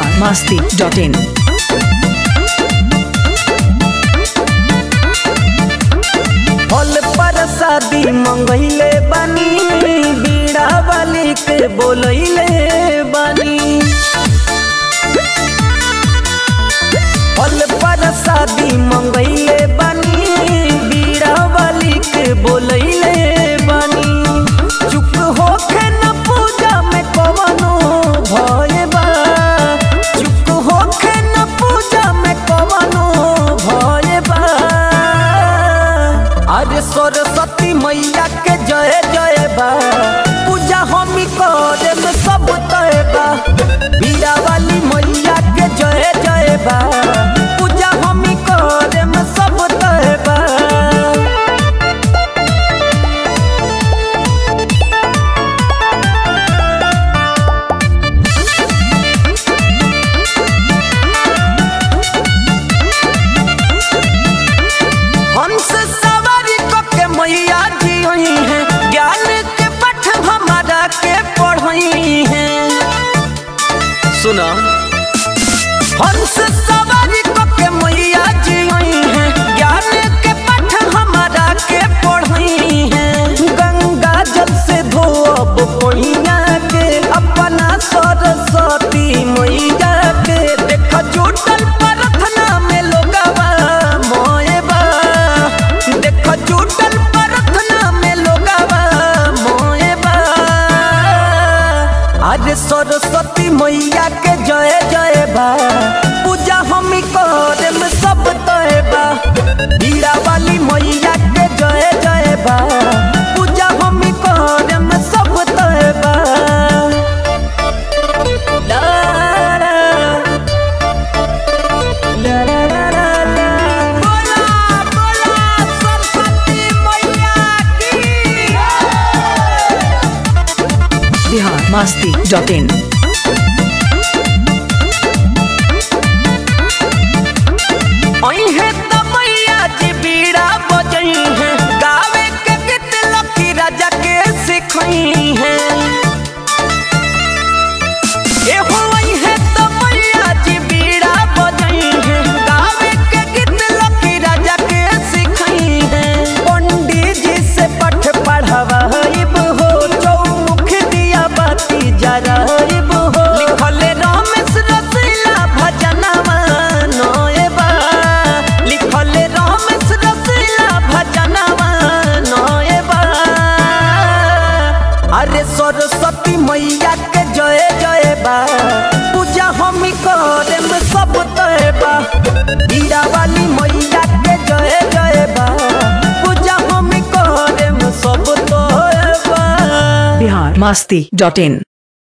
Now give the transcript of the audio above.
biharmasti.in फल पर शादी मंगैले बानी बीड़ा वाली के बोलैले बानी फल पर शादी मंगैले बानी बीड़ा वाली के बोलैले बानी चुप होके न पूजा में कवनो भय बा चुप होके न पूजा में कवनो भय बा अरे सरस्वती मैया के जय जय बा पूजा हमी करे में सब तय बा बीरा वाली मैया के जय जय बा पूजा हमी करे में सब तय बा हंस सवारी को के मैया जी हुई है ज्ञान के पठ हमारा के पढ़ई है सुना हंस सवारी को के मैया जी हुई है ज्ञान के पठ हमारा के पढ़ई है गंगा जल से धोब पहिया के अपना सरस्वती मैया के देख जुटल प्रार्थना में लोगवा मोएबा देख जुटल प्रार्थना में लोगवा मोएबा आज सरस्वती मैया के जय जय बा पूजा हमी करे में सब तय बा बीड़ा वाली मैया के जय जय बा पूजा हमी करे में सब तय बा ला ला ला ला ला ला ला। बोला बोला सरस्वती मैया की biharmasti.in अइहे त मैया जी बीड़ा बजई है गावे के गीत लकी राजा के सिखई है एहो अइहे त मैया जी बीड़ा बजई है गावे के गीत लकी राजा के सिखई है पंडित जी से पठ पढ़वाइब हो चौमुख दिया बाती जराइब हो लिखले रमेश रसीला भजनवा नोएबा लिखले रमेश रसीला भजनवा नोएबा अरे सरस्वती मैया के जय जय बा पूजा हमी करे में सब तय बा बीड़ा वाली मैया के जय जय बा पूजा हमी करे में सब तय बा biharmasti.in